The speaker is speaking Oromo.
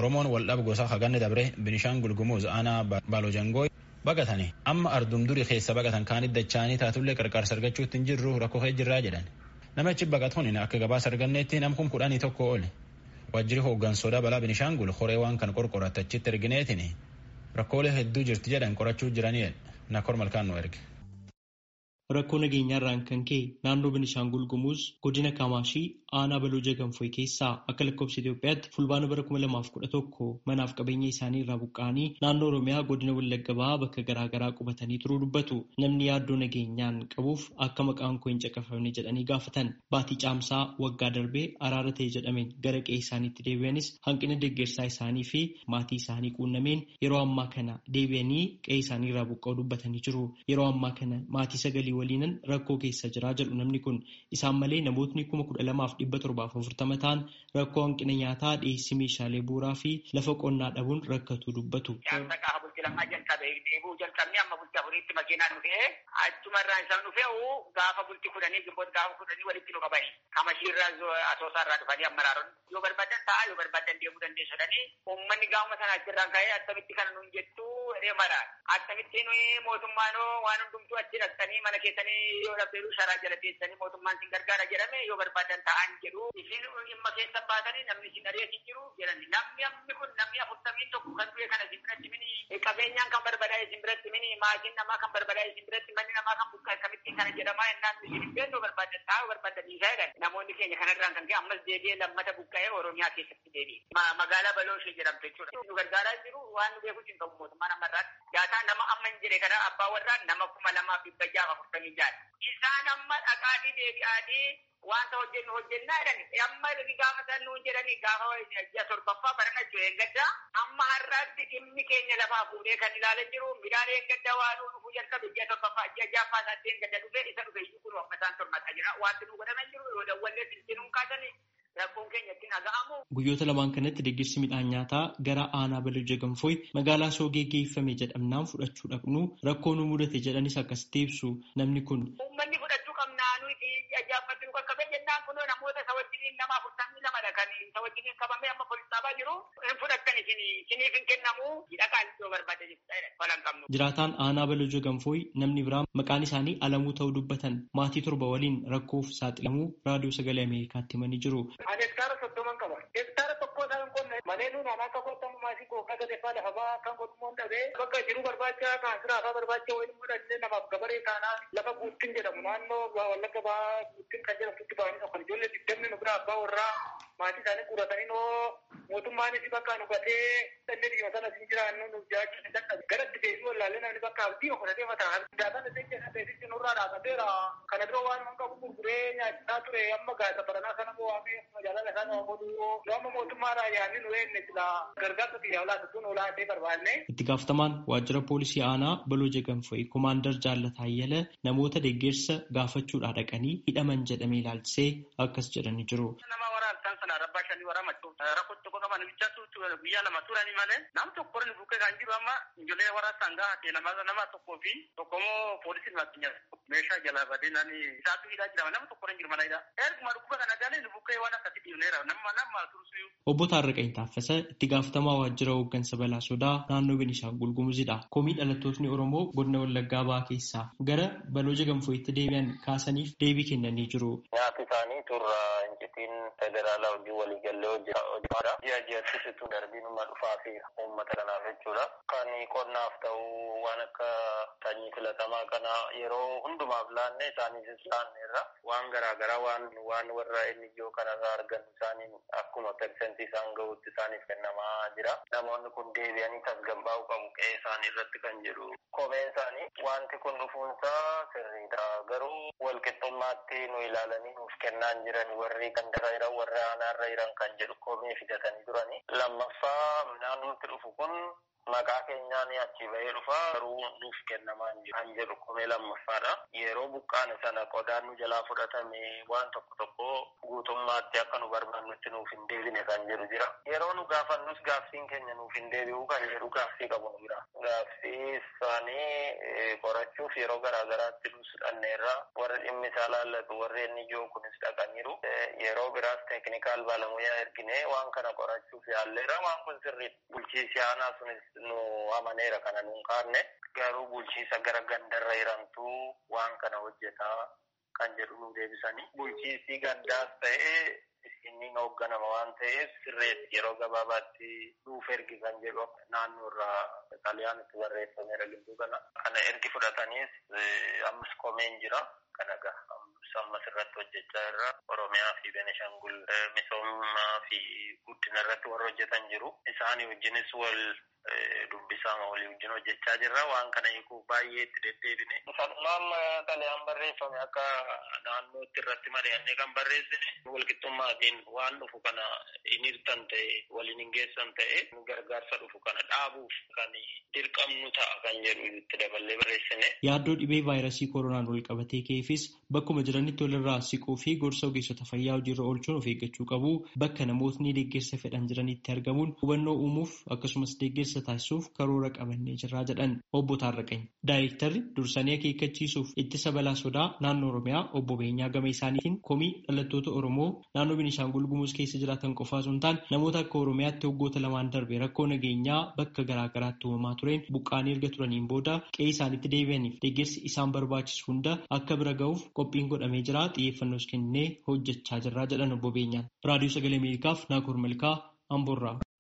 Oromoon waldhaba gosa haganni dabre Binishaangul Gumuz aanaa Baalojangoo baqatanii amma ardum durii keessa baqatan kaanit dachaanii taatullee qarqaarsa argachuutti hin jirru rakkoo jirraa jedhan. Namichi baqatuun akka gabaasa arganneetti namkum kudhanii tokko oole. Waajjirri hooggansoodhaa balaa Binishaangul horee waan kan qorqoratu achitti ergineetiin rakkoolee hedduu jirti jedhan qorachuu jiranii nakor malkaan nu erge. Rakkoo nageenyaarraan kan ka'e naannoo Benishaangul Gumuz godina Kamaashii aanaa Balooja Ganfoy keessaa akka lakkoofsa Itoophiyaatti fulbaana bara kuma lamaaf kudha tokko manaaf qabeenya isaanii irraa buqqa'anii naannoo Oromiyaa godina Wallagga Bahaa bakka garaa garaa qubatanii turuu dubbatu. Namni yaaddoo nageenyaan qabuuf akka maqaan koo hin caqafamne jedhanii gaafatan. Baatii caamsaa waggaa darbee araara ta'e jedhameen gara qe'ee isaaniitti deebi'anis hanqina deeggarsaa isaanii fi maatii isaanii quunnameen yeroo ammaa kana deebi'anii qe'ee isaanii irraa buqqa'uu dubbatanii jiru. Yeroo ammaa kana maatii sagalii waliinan rakkoo keessa jiraa jedhu namni kun isaan malee namootni kuma kudha lamaaf dhibba torbaaf afurtama ta'an rakkoo hanqina nyaataa dhiyeessii meeshaalee bu'uuraa fi lafa qonnaa dhabuun rakkatu dubbatu. jalqabni amma bultii afuriitti makiinaan dhufee achumarraan isaan dhufee gaafa bultii kudhanii gimboota gaafa kudhanii walitti nu qabanii kamashiirraa asoosaarraa dhufanii ammaraaroon yoo barbaadan ta'a yoo barbaadan deemuu dandeessu jedhanii uummanni gaafuma sana achirraan ka'ee attamitti kana nuun jettu jedhee mara attamitti nuyi mootummaan waan hundumtuu achi dhaqxanii mana keessanii yoo dhabdeeru sharaa jala teessanii mootummaan sin gargaara jedhame yoo barbaadan ta'an jedhu isin dhimma keessa baatanii namni sin ari'atin jiru jedhani namni ammi kun namni afurtamiin tokko kan du'e kana sin biratti mini qabeenyaan kan barbadaa'e sin biratti mini maatiin namaa kan barbadaa'e sin biratti manni namaa kan buqqa'e kamittiin kana jedhamaa ennaan isin hin beeknu barbaadan taa'u barbaadan dhiisaa jedhan namoonni keenya kanarraan kan ka'e ammas deebi'ee lammata buqqa'ee oromiyaa keessatti deebi'e magaalaa balooshee jedhamte jechuudha nu gargaaraa jiru waan nu beekus hin qabu mootummaan ammarraatti daataa nama amma hin jire kana abbaa warraa nama kuma lamaaf dhibba jaha afurtamii jaha isaan amma dhaqaatii deebi'aatii wanta hojjennu hojjennaa jedhani amma gaafa san nuun jedhani gaafa ji'a torbaffaa barana jiru eeggadda amma har'aatti dhimmi keenya lafaa fuudhee kan ilaalan jiru midhaan eeggadda waan nu dhufuu jalqabe ji'a torbaffaa ji'a jaaffaa isaatti eeggadda dhufee isa dhufe iyyuu kun amma isaan tormataa jira wanti nu godhaman jiru yoo dawwallee silsinuun kaasanii rakkoon keenya ittiin dhaga'amu. Guyyoota lamaan kanatti deeggarsi midhaan nyaataa gara aanaa Balooja Ganfooy magaalaa Soogee geeffame jedhamnaan fudhachuu dhaqnu rakkoo nu mudate jedhanis akkasitti ibsu namni kun. Uummanni fudhachuu qabnaa nuti ajaa'ibbatti nu qaqqabe jennaan kunoo namoota isa wajjiniin nama afurtamii lamadha kan isa wajjiniin qabamee amma poolisaabaa jiru hin fudhattan isin isiniif hin kennamu hidhaqaan iddoo barbaade falan qabnu. Jiraataan aanaa Balooja Ganfooy namni biraa maqaan isaanii alamuu ta'uu dubbatan maatii torba waliin rakkoof saaxilamuu raadiyoo sagalee Ameerikaatti himanii jiru. Ani hektaara soddoman qaba. Hektaara tokko isaa hin qonne malee nuun anaa akka qotamu maasii gooftaa gadeeffaa lafa ba'aa kan qotumoon dhabee bakka jiru barbaacha kan siraafaa barbaacha waliin mudhannee namaaf gabaree taanaa lafa guuttiin jedhamu naannoo wallagga ba'aa guuttiin kan jedhamtutti ba'anii kan ijoollee digdamni nu biraa abbaa warraa maatii isaanii guuratanii noo mootummaanis bakka nu gatee dhalli dhiyoo sana sin jiraannu nu jiraachuu hin dadhabe garatti deebii wallaallee namni bakka abdii okolatee mataa daataan isin keessa beeksisti nurraa dhaabateera kana biroo waan hin qabu gurguree nyaachisaa ture amma gaasa baranaa sana bo'aamee magaalaa isaa nama godhuu yoo amma mootummaadhaa yaadni nu eenne sila gargaarsa xiyyaa olaatu sun olaatee barbaanne. Itti gaafatamaan waajjira poolisii aanaa Balooja Ganfoy Komaandar Jaallata Ayyala namoota deeggarsa gaafachuudhaa dhaqanii hidhaman jedhamee ilaalchisee akkas jedhanii jiru. Nama waraabsaan sana rabbaa shanii waraabachuu rakkoo tokko qaban bichaatu guyyaa lama turanii malee nam tokko inni bukkee kan jiru amma ijoollee waraabsaan gahatee nama nama tokkoo fi tokkommoo poolisiin makinya meeshaa jala badee nani isaatu hidhaa jira nama tokko hin jiru mana hidhaa. Erguma dhukkuba kana galee nu bukkee waan akkasii dhiibneera nama nama tursuyyuu. Obbo Taarraqanii Taaffasa itti gaafatamaa waajjira hooggansa balaa sodaa naannoo Beenishaangul Gumuzidha. Komii dhalattootni Oromoo godina Wallaggaa Bahaa keessaa gara Balooja Ganfooyitti deebi'an kaasaniif deebii kennanii jiru. Nyaati isaanii turra incitiin federaalaa hojii waliigallee hojjetaadha. Ji'a ji'atti situ darbiinuma dhufaa fi uummata kanaaf jechuudha. Kan qonnaaf ta'u waan akka sanyii filatamaa kana yeroo hundumaaf laanne isaaniifis laanneerra waan garaagaraa waan waan warra inni ijoo kanarraa argan isaaniin akkuma persentii isaan gahuutti isaaniif kennamaa jira. Namoonni kun deebi'anii tasgabbaa'uu qabu qe'ee isaanii irratti kan jedhu. Kopheen isaanii wanti kun dhufuunsaa sirriidha. Garuu walqixxummaatti nu ilaalanii nuuf kennaan jiran warri kan dara jiran warri aanaarra jiran kan jedhu kophee fidatanii turani. Lammaffaa midhaan nutti dhufu kun maqaa keenyaan achi bahee dhufa garuu nuuf kennamaa kan jedhu kophee lammaffaadha. Yeroo buqqaane sana qodaan nu jalaa fudhatame waan tokko tokko guutummaatti akka nu barbaannutti nuuf hin deebine kan jedhu jira. Yeroo nu gaafannus gaaffiin keenya nuuf hin deebi'u kan jedhu gaaffii qabu nu jira. Gaaffii isaanii qorachuuf yeroo garaagaraatti nus dhanneerra warri dhimmi isaa laallatu warri inni ijoo kunis dhaqaniiru. Yeroo biraas teeknikaal baalamuyaa ergine waan kana qorachuuf yaalleera waan kun sirrii bulchiisi aanaa sunis nu amaneera kana nuun kaanne garuu bulchiisa gara gandarra hiramtuu waan kana hojjetaa kan jedhu nu deebisanii bulchiisi gandaas ta'ee inni hoogganama waan ta'eef sirreetti yeroo gabaabaatti nuuf ergi kan jedhu naannoo irraa xaliyaanitti barreeffameera gidduu kana kana ergi fudhataniis ammas komeen jira kana gaha ammas irratti hojjechaa irra oromiyaa fi benishangul misoomaa fi guddina irratti warra hojjetan jiru isaanii wajjinis wal dubbisaa walii wajjin hojjechaa jirra waan kana hiikuuf baay'ee itti deddeebine. Sanumaan xalayaan barreeffame akka naannootti irratti mari'annee kan barreessine walqixxummaatiin waan dhufu kana hin hirtan ta'e waliin hin geessan ta'e gargaarsa dhufu kana dhaabuuf kan dirqamnu ta'a kan jedhu itti daballee barreessine. Yaaddoo dhibee vaayirasii koronaan wal qabatee ka'eefis bakkuma jiranitti walirraa siquu fi gorsa ogeessota fayyaa hojiirra oolchuun of eeggachuu qabu bakka namootni deeggarsa fedhan jiranitti argamuun hubannoo uumuuf akkasumas deeggarsa taasisuuf karoora qabannee jirraa jedhan obbo Taarraqany. Daayirektarri dursanii akeekkachiisuuf ittisa balaa sodaa naannoo Oromiyaa obbo Beenyaa gama isaaniitiin komii dhalattoota Oromoo naannoo Beenishaangul Gumuz keessa jiraatan qofaa osoo hin taane namoota akka Oromiyaatti waggoota lamaan darbe rakkoo nageenyaa bakka garaa garaatti uumamaa tureen buqqaanii erga turaniin booda qe'ee isaaniitti deebi'aniif deeggarsi isaan barbaachisu hunda akka bira ga'uuf qophiin godhamee jira xiyyeeffannoos kennee hojjechaa jirraa jedhan obbo Beenyaan. Raadiyoo Sagalee Ameerikaaf Naakoor Malkaa Amboorraa.